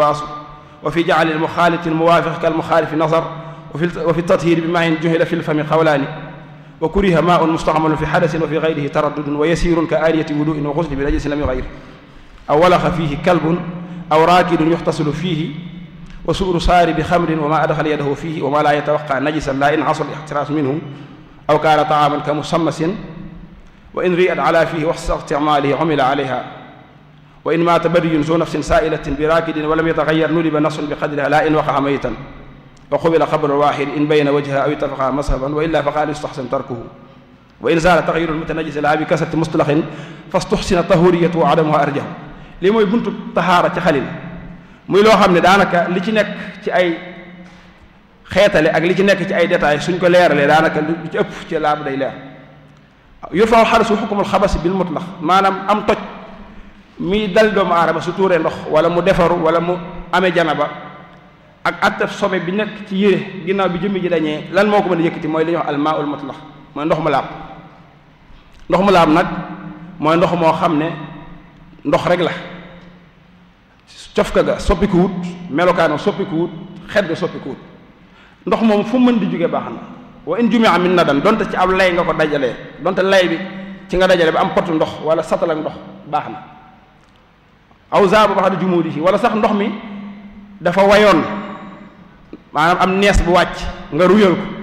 الخواص وفي جعل المخالط الموافق كالمخالف نظر وفي وفي التطهير بماء جهل في الفم قولان وكره ماء مستعمل في حدث وفي غيره تردد ويسير كآلية وضوء وغسل بنجس لم يغير أو ولخ فيه كلب أو راكد يغتسل فيه وسؤر صار بخمر وما أدخل يده فيه وما لا يتوقع نجسا لا إن حصل الاحتراس منه أو كان طعاما كمسمس وإن ريئت على فيه وسط استعماله عمل عليها وإن مات بري ذو نفس سائلة براكد ولم يتغير ندب نص بقدرها لا إن وقع ميتا وقبل قبر الواحد إن بين وجهها أو اتفقا مذهبا وإلا فقال يستحسن تركه وإن زال تغير المتنجس لا بكسرة مصطلح فاستحسن طهوريته وعدمها أرجه lii mooy buntu taxaara ci xalil muy loo xam ne daanaka li ci nekk ci ay xeetale ak li ci nekk ci ay détails suñ ko leeralee daanaka lu ci ëpp ci laab day leer yurfa'u xadasu xukumul xabasi bil mutlax maanaam am toj mi dal doomu aadama su tuuree ndox wala mu defaru wala mu amee janaba ak attaf sobe bi nekk ci yére ginnaaw bi jëmmi ji dañee lan moo ko mën a yëkkati mooy li ñuy wax almaaul mutlax mooy ndox mu laab ndox mu laab nag mooy ndox moo xam ne ndox rek la cofka ga soppikuwut melokaano soppikuwut xet ga soppikuwut ndox moom fu mën di jóge baax na wa in jumia min nadan donte ci ab lay nga ko dajalee donte lay bi ci nga dajale ba am potu ndox wala satal ak ndox baax na aw zaaba bax da jumuudi yi wala sax ndox mi dafa wayoon maanaam am nees bu wàcc nga ruyal ko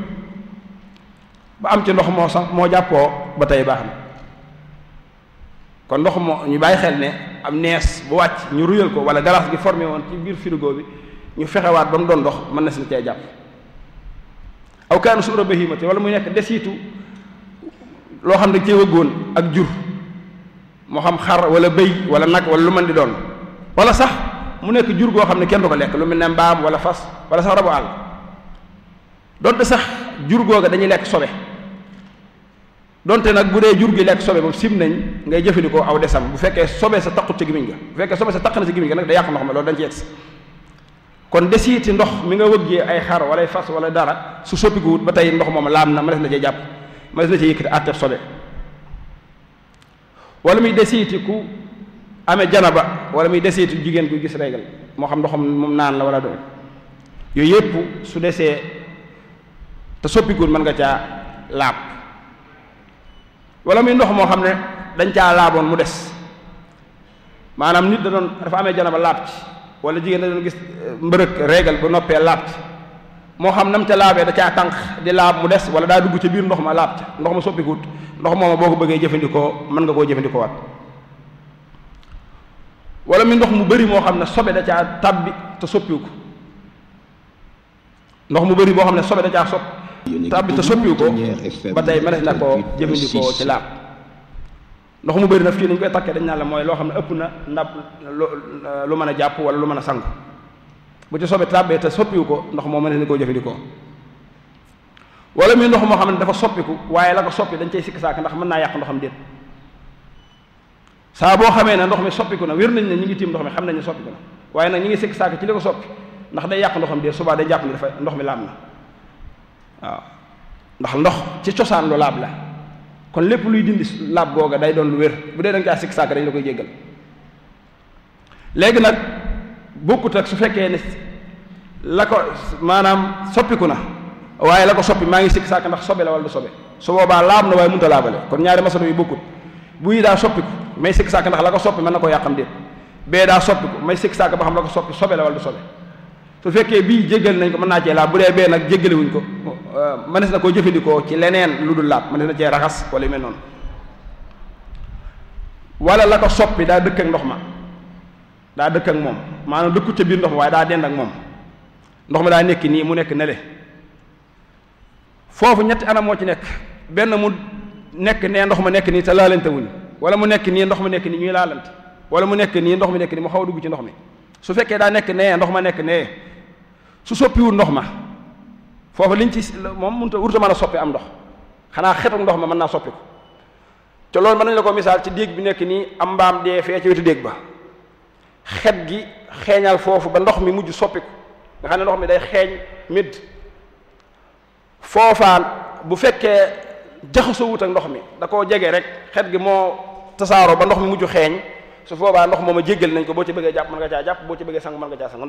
ba am ci ndox moo sax moo jàppoo ba tey baax na kon ndox moo ñu bàyyi xel ne am nees bu wàcc ñu ruyal ko wala galaas gi formé woon ci biir frigo bi ñu fexewaat ba mu doon ndox mën na si cee jàpp aw kaanu suura bahimati wala muy nekk desitu loo xam ne cee wëggoon ak jur moo xam xar wala bëy wala nag wala lu mën di doon wala sax mu nekk jur goo xam ne kenn du ko lekk lu mel ne mbaam wala fas wala sax rabu àll donte sax jur googa dañuy lekk sobe donte nag bu dee jur gi lekk sobe moom sim nañ ngay jëfandikoo aw desam bu fekkee sobe sa taqut ci gimiñ ga bu fekkee sobe sa taq na ci gimiñ ga nag day yàq ndox ma loolu dañ ci yegsi kon desiiti ndox mi nga wëggee ay xar wala ay fas wala dara su soppikuwut ba tey ndox moom laam na ma des na cee jàpp ma des na cee yëkkati àtteef sobe wala muy desiiti ku amee janaba wala muy desiiti jigéen gu gis régal moo xam ndoxam moom naan la wala doon yooyu yëpp su desee te soppikuwut mën nga caa laab wala muy ndox moo xam ne dañ caa laaboon mu des maanaam nit da doon dafa amee janaba laab ci wala jigéen da doon gis mbërëg régal ba noppee laab ci moo xam nam ca laabee da caa tànq di laab mu des wala daa dugg ca biir ndox ma laab ca ndox ma soppikuwut ndox mooma boo ko bëggee jëfandikoo mën nga koo jëfandikoo waat wala muy ndox mu bëri moo xam ne sobe da caa tabbi te soppiwu ko ndox mu bëri boo xam ne sobe da caa sopp tabbi te soppiwu ko ba tey mënees na koo jëfandikoo ci laab ndox mu bëri nag fii nañu koy takkee dañ naan la mooy loo xam ne ëpp na ndab lu mën a jàpp wala lu mën a sangu bu ci sobe tàbbee te soppiwu ko ndox moo mënees na koo jëfandikoo wala muy ndox moo xam ne dafa soppiku waaye la ko soppi dañ cay sikk saak ndax mën naa yàq ndoxam déet saa boo xamee ne ndox mi soppiku na wér nañ ne ñi ngi tiim ndox mi xam nañ ne soppiku na waaye nag ñi ngi sikk saak ci li ko soppi ndax day yàq ndoxam déet subaa day jàpp ne dafa ndox mi laab na waaw ndax ndox ci cosaan lu laab la kon lépp luy dindi laab googa day doon lu wér bu dee da nga caa sikk saak dañ la koy jéggal léegi nag bokkut ak su fekkee ne la ko maanaam soppiku na waaye la ko soppi maa ngi sikk saak ndax sobe la wala du sobe su boobaa laab na waaye mënut a laabale kon ñaari masalo yi bokkut bu yi daa soppiku may sikk saak ndax la ko soppi mën na koo yàqam déet bee daa soppiku may sikk saak ba xam la ko soppi sobe la wala du sobe su fekkee bii jéggal nañ ko mën naa cee laab bu dee bee nag jéggalewuñ ko mënees na koo jëfandikoo ci leneen lu dul laab mënees na cee raxas wala yu mel noonu wala la ko soppi daa dëkk ak ndox ma daa dëkk ak moom maanaam dëkku ca biir ndox ma waaye daa dend ak moom ndox mi daa nekk nii mu nekk nele foofu ñetti anam moo ci nekk benn mu nekk nee ndox ma nekk nii te laalante wuñ wala mu nekk nii ndox ma nekk nii ñuy laalante wala mu nekk nii ndox mi nekk nii mu xaw a dugg ci ndox mi su fekkee daa nekk nee ndox ma nekk nee su soppiwul ndox ma foofu liñ ci moom mënut a wurta mën a soppi am ndox xanaa xetu ndox ma mën naa soppi ko te loolu mën nañu la ko misaal ci déeg bi nekk nii am mbaam dee fee ci wetu déeg ba xet gi xeeñal foofu ba ndox mi mujj soppi ko nga xam ne ndox mi day xeeñ midd foofaan bu fekkee jaxasoo wut ak ndox mi da koo jege rek xet gi moo tasaaroo ba ndox mi mujj xeeñ su boobaa ndox moom a jéggal nañ ko boo ci bëggee jàpp mën nga caa jàpp boo ci bëggee sang mën nga caa sang